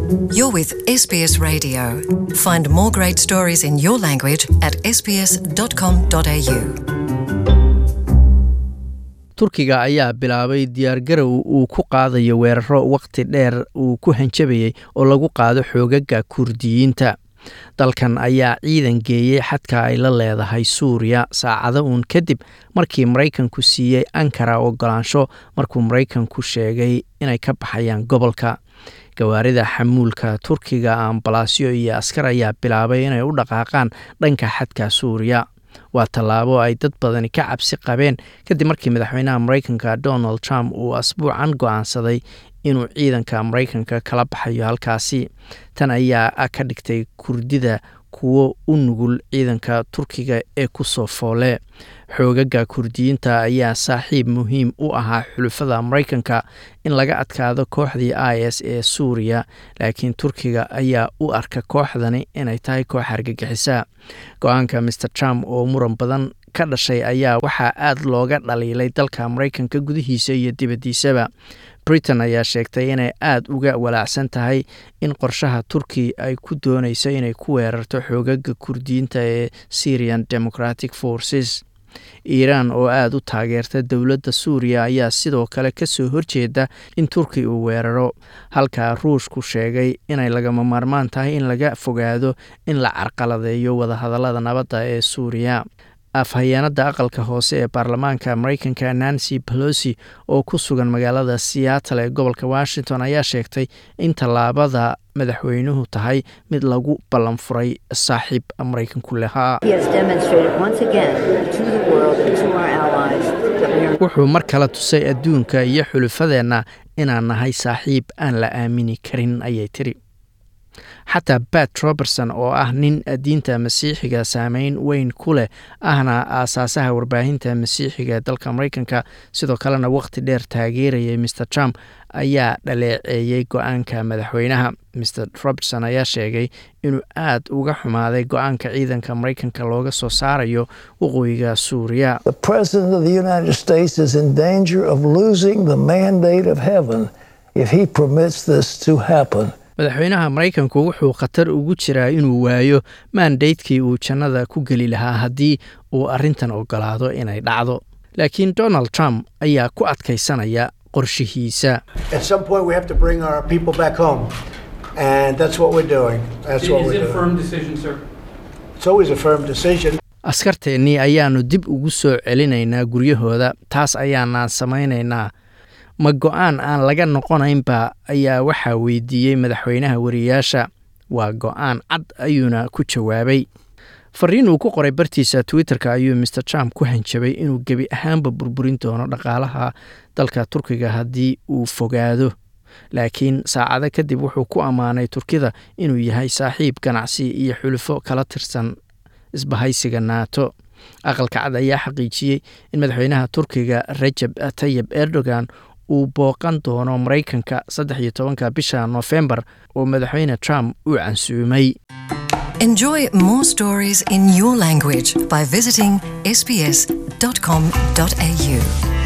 You're with SBS Radio. Find more great stories in your language at sbs.com.au. turkiga ayaa bilaabay diyaargarow uu ku qaadayo weeraro wakhti dheer uu ku hanjabayay oo lagu qaado xoogaga kurdiyiinta dalkan ayaa ciidan geeyey xadka ay la leedahay suuriya saacado uun kadib markii maraykanku siiyey ankara ogolaansho markuu maraykanku sheegay inay ka baxayaan gobolka gawaarida xamuulka turkiga ambalaasyo iyo askar ayaa bilaabay inay u dhaqaaqaan dhanka xadka suuriya waa tallaabo ay dad badani ka cabsi qabeen kadib markii madaxweynaha maraykanka donald trump uu asbuucan go-aansaday inuu ciidanka maraykanka kala baxayo halkaasi tan ayaa ka dhigtay kurdida kuwo u nugul ciidanka turkiga ee kusoo foole xoogaga kurdiyiinta ayaa saaxiib muhiim u ahaa xulufada maraykanka in laga adkaado kooxdii i s ee suuriya laakiin turkiga ayaa u arka kooxdani inay tahay koox argagixisa go-aanka maer trump oo muran badan ka dhashay ayaa waxaa aad looga dhaliilay dalka maraykanka gudihiisa iyo dibaddiisaba britain ayaa sheegtay inay aada uga walaacsan tahay in qorshaha turki ay ku doonayso inay ku weerarto xoogaga kurdiyiinta ee syrian democratic forces iiraan oo aada u taageerta dowladda suuriya ayaa sidoo kale kasoo horjeeda in turki uu weeraro halka ruushku sheegay inay lagama maarmaan tahay in laga fogaado in la carqaladeeyo wadahadallada nabadda ee suuriya afhayeenada aqalka hoose ee baarlamaanka maraykanka nancy pelosi oo ku sugan magaalada seattle ee gobolka washington ayaa sheegtay in tallaabada madaxweynuhu tahay mid lagu ballan furay saaxiib maraykanku lahaa wuxuu mar kale tusay adduunka iyo xulufadeenna inaan nahay saaxiib aan la aamini karin ayay tiri xataa bat robertson oo ah nin diinta masiixiga saameyn weyn ku leh ahna aasaasaha warbaahinta masiixiga ee dalka maraykanka sidoo kalena waqti dheer taageerayay mer trump ayaa dhaleeceeyey go-aanka madaxweynaha mer robertson ayaa sheegay inuu aad uga xumaaday go-aanka ciidanka maraykanka looga soo saarayo waqooyiga suuriya madaxweynaha maraykanku wuxuu khatar ugu jiraa inuu waayo maandaydkii uu jannada ku geli lahaa haddii uu arrintan ogolaado inay dhacdo laakiin donald trump ayaa ku adkaysanaya qorshihiisa askarteennii ayaanu dib ugu soo celinaynaa guryahooda taas ayaanaan samaynaynaa ma go-aan aan laga noqonaynba ayaa waxaa weydiiyey madaxweynaha wariyaasha waa go-aan cad ayuuna ku jawaabay fariin uu ku qoray bartiisa twitter-ka ayuu mer trump ku hanjabay inuu gebi ahaanba burburin doono dhaqaalaha dalka turkiga haddii uu fogaado laakiin saacado kadib wuxuu ku ammaanay turkida inuu yahay saaxiib ganacsi iyo xulufo kala tirsan isbahaysiga naato aqalka cad ayaa xaqiijiyey in madaxweynaha turkiga rajab tayib erdogan uu booqan doono maraykanka saddex iyo tobanka bisha noofembar oo madaxweyne trump uu cansuumay Enjoy more stories in your language by visiting sbs.com.au.